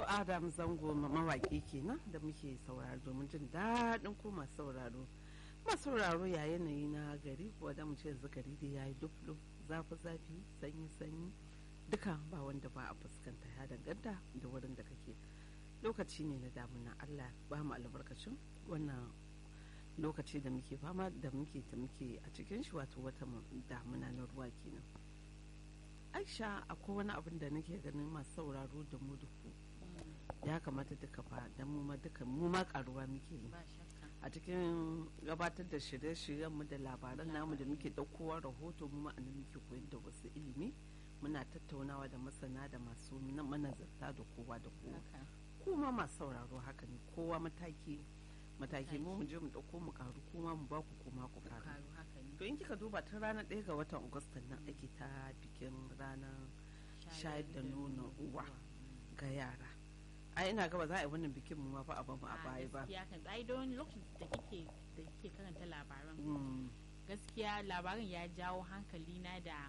adam zango mawaki kenan da muke sauraro domin jin daɗin ko masu sauraro masu sauraro ya yanayi na gari kuwa da mu ce yanzu gari da ya yi duflu zafi zafi sanyi sanyi duka ba wanda ba a fuskanta ya danganta da wurin da kake lokaci ne na damuna allah ba mu albarkacin wannan lokaci da muke fama da muke ta muke a cikin shi wato wata damuna na ruwa kenan aisha akwai wani abin da nake ganin masu sauraro da mu duku ya kamata duka fa da mu ma duka mu ma karuwa muke yi a cikin gabatar da shirye-shiryen mu da labaran namu da muke daukowa rahoto mu ma anan muke koyar da wasu ilimi muna tattaunawa da masana da masu manazarta da kowa da kowa kuma masu sauraro haka ne kowa mataki mataki mu mu je mu dauko mu karu kuma mu baku kuma ku karu to in kika duba tun ranar ɗaya ga watan agustan nan ake ta bikin ranar shayar da nono uwa ga yara ai ina gaba za a yi wannan bikin mu ma fa a bamu a baya ba gaskiya kan ai don lokacin da kike da kike karanta labaran gaskiya labarin ya jawo hankali na da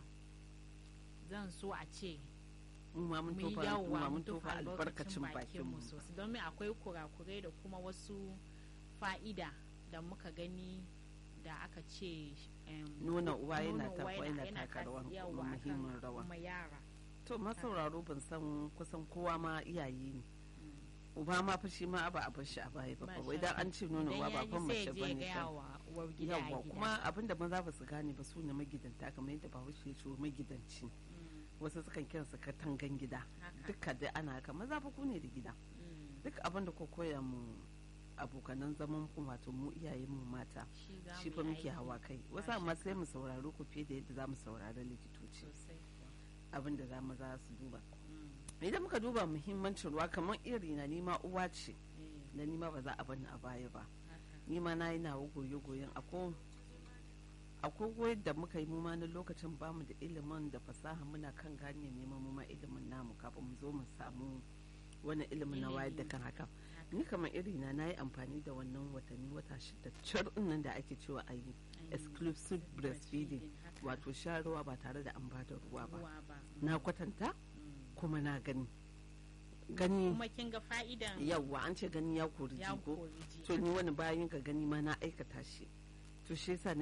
zan so a ce mu ma mun tofa mu ma mun tofa albarkacin bakin mu sosai don me akwai kurakurai da kuma wasu fa'ida da muka gani da aka ce nuna uwa yana taka rawan muhimmin rawa yara to masauraro ban san kusan kowa ma iyaye ne uba ma fa shi ma ba a bar shi a baya ba wai dan an ce nuna uwa ba fan mace ba ne yawa kuma abinda maza ba su gane ba su ne magidanta kamar yadda bahaushe ya ce magidanci wasu sukan kiransa katangan gida duka dai ana haka maza fa ku ne da gida duk abin da ko koya mu abokanan zaman ku wato mu iyayen mu mata shi fa muke hawa kai wasu amma sai mu sauraro ku fiye da yadda za mu saurari likitoci abin da za mu za su duba idan muka duba muhimmancin ruwa kamar iri na nima uwa ce da nima ba za a bani a baya ba nima na yi nawa goye-goyen akwai goyon da muka yi mu ma na lokacin bamu da ilimin da fasaha muna kan gane neman mu ma ilimin namu kafin mu zo mu samu wani ilimin na wayar da kan haka ni kamar iri na na yi amfani da wannan watanni wata shida car nan da ake cewa a yi exclusive breastfeeding wato sha ruwa ba tare da an ba da ruwa ba na kwatanta kuma na gani gani kuma kin ga fa'idan yawwa an ce gani ya kori jigo to ni wani bayan ka gani ma na aikata shi to shi yasa